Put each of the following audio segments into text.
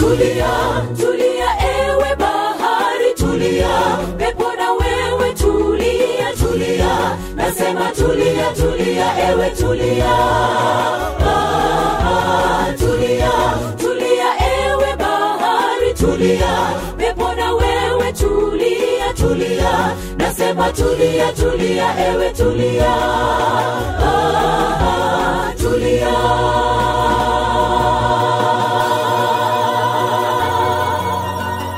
tulia tulia ewe bahari tulia pepo na wewe tulia tulia nasema tulia tulia ewe tulia ah, ah, tulia tulia ewe bahari tulia pepo na wewe tulia tulia nasema tulia tulia ewe tulia ah, ah, tulia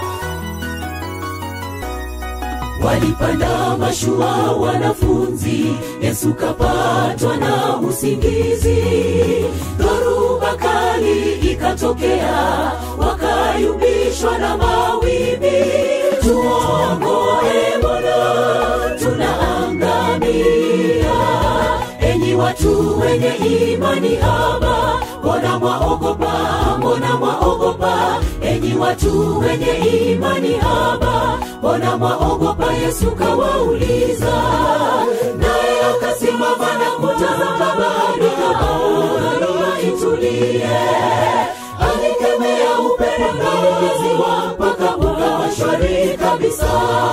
walipanda mashua wanafunzi yesu kapatwa na usingizi dhoruba kali ikatokea wakayumbishwa na mawimbi tuongoe bwana tunaangamia enyi watu wenye imani haba mbona mwaogopa mbona mwaogopa enyi watu wenye imani haba mbona mwaogopa yesu kawauliza naye akasimama na kutazama bahari kaona itulie alikemea upepo na ziwa mpaka ukawa shwari kabisa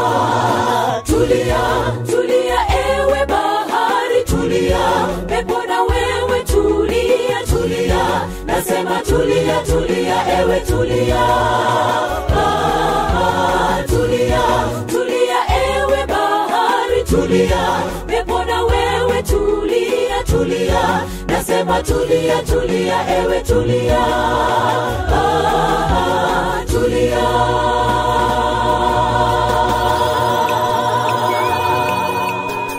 tulia tulia ewe bahari tulia pepo na wewe tulia tulia nasema tulia tulia ewe tulia ah, ah, tulia tulia ewe bahari tulia pepo na wewe tulia tulia nasema tulia tulia ewe tulia ah, ah, tulia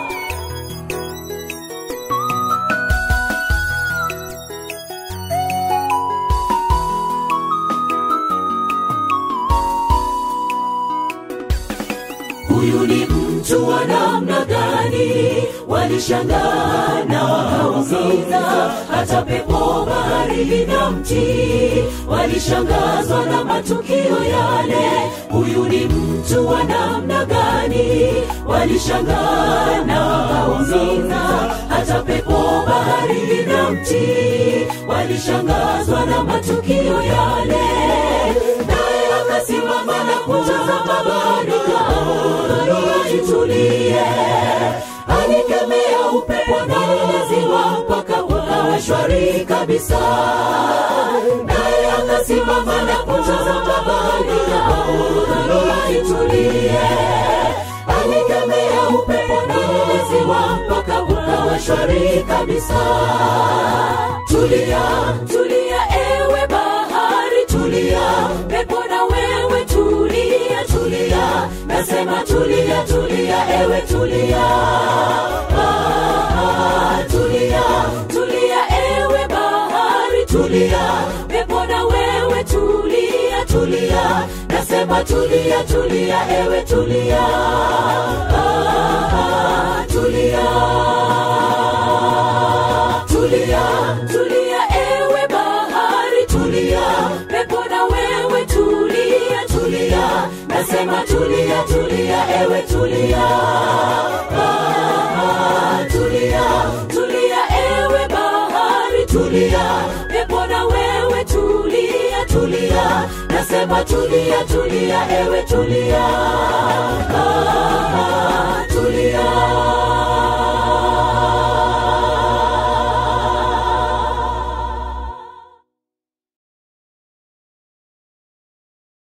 huyu ni mtu wa namna gani walishangaa na wakauliza hata pepo bahari na mti walishangazwa na matukio yale huyu ni mtu wa namna gani walishangaa na wakauliza hata pepo bahari na mti walishangazwa na matukio yale naye akasimama na kutazama bahari kaona itulie alikemea upepo na ziwa mpaka ukawa shwari kabisa naye akasimama na kutazama bahari kaona itulie alikemea upepo na ziwa mpaka ukawa shwari kabisa tulia tulia ewe bahari tulia pepo na wewe tulia tulia nasema tulia tulia ewe tulia ah, ah, tulia tulia ewe bahari tulia pepo na wewe tulia tulia nasema tulia tulia ewe tulia ah, ah, tulia tulia tulia ewe bahari tulia pepo na wewe tulia tulia nasema tulia tulia ewe tulia ah, ah, tulia tulia ewe bahari tulia pepo na wewe tulia tulia nasema tulia tulia ewe tulia ah,